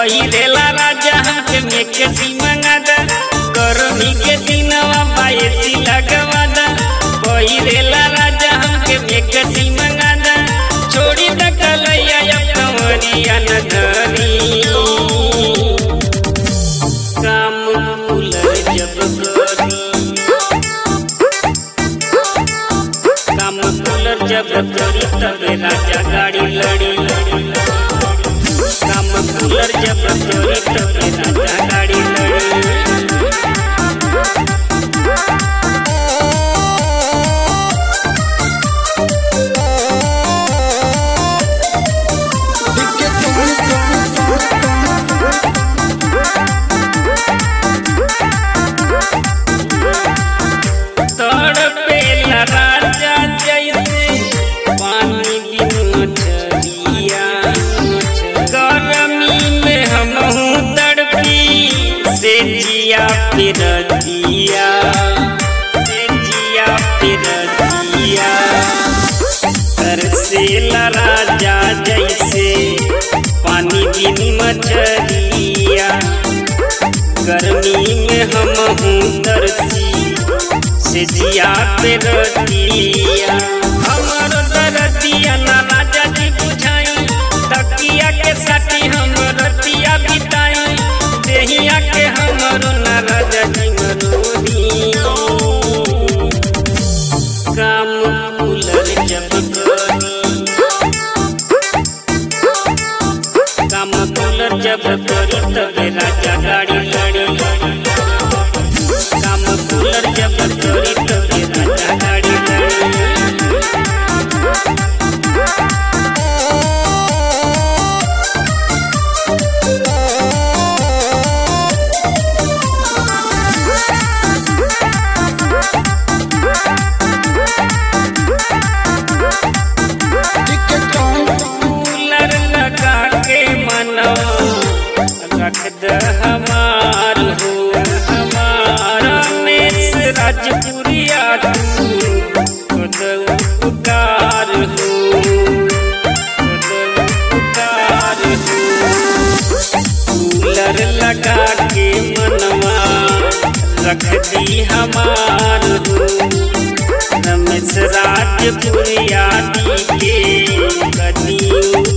पहिरेला राजा हमके मेके सी मंगादा गर्मी के दिनवा बायसी लगवादा पहिरेला राजा हमके मेके सी मंगादा छोड़ी द कलैया या कंवरिया न धरी काम कूलर जब करी काम कूलर जब करी तबे राजा गाड़ी लड़ी काम कूलर जब करी तबे राजा गाड़ी लड़ी तड़पेला राजा जैसे पानी बिन मछलिया गर्मी में हमहू तड़पी से जिया फिर दिया से जिया फिर दिया तरसेला राजा जैसे पानी बिन मछलिया गर्मी में हमहू तरसी से जिया पे रतिया हमर दरदिया ना राजा जी बुझाई तकिया के साथी हम रतिया बिताई देहिया के हमर ना राजा जी मरोही काम कूलर जब करी काम कूलर जब करी तबे राजा गाड़ी लड़ी काम कूलर जब करी तबे राजा गाड़ी लड़ी कूलर लगा के मनो रख द हमार हो हमारा मेस राजपुरिया तू खुद उपकार हो खुद उपकार हो कूलर लगा के मनवा रख दी हमार हो रमेश राजपुरिया दी के कदी